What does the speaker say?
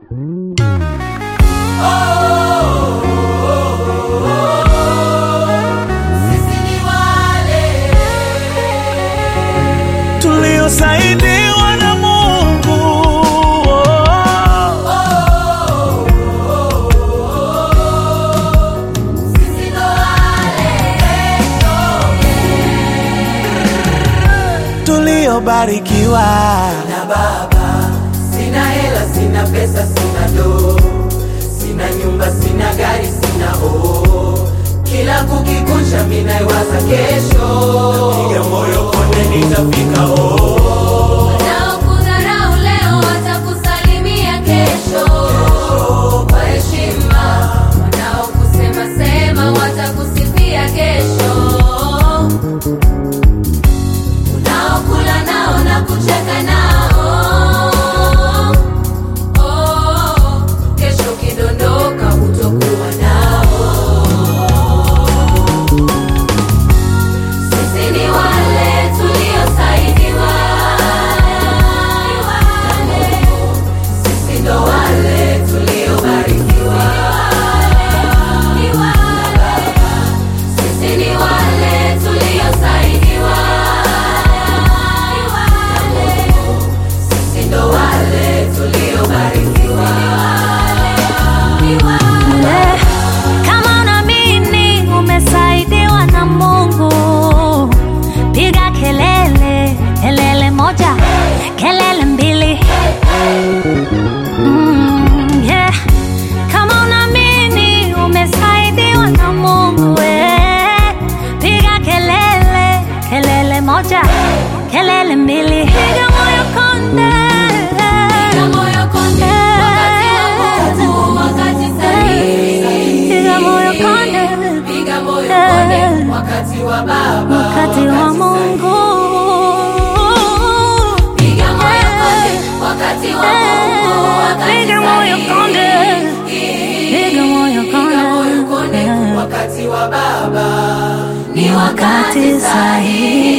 tuliosaidiwa na Mungu. Tuliobarikiwa na baba. Sina hela, sina pesa, sina do, sina nyumba, sina gari, sina o. Kila kukikuncha minaiwaza kesho, piga moyo konde, nitafika o. Wanaokudharau leo watakusalimia kesho kwa heshima, wanaokusema sema watakusifia kesho, unaokula nao na kucheka nao oh, kesho kidondoka hutokuwa nao. Sisi ni wale tuliosaidiwa, sisi ndo wale tuliobarikiwa, sisi ni wale tuliosaidiwa, sisi ndo wale tuliobarikiwa. Kama unaamini umesaidiwa na Mungu, piga kelele, kelele moja, kelele mbili. Mm, yeah. Kama unaamini umesaidiwa na Mungu, eh, piga kelele, kelele moja, kelele mbili. Piga moyo konde. Piga moyo konde, wakati wa Mungu, wakati sahihi. Piga moyo konde. Piga moyo konde, wakati wa Baba, wakati wa Mungu. Piga moyo konde, wakati wa Mungu, wakati Piga moyo konde. sahihi. Piga moyo Piga moyo konde, konde. wakati wa baba ni wakati sahihi.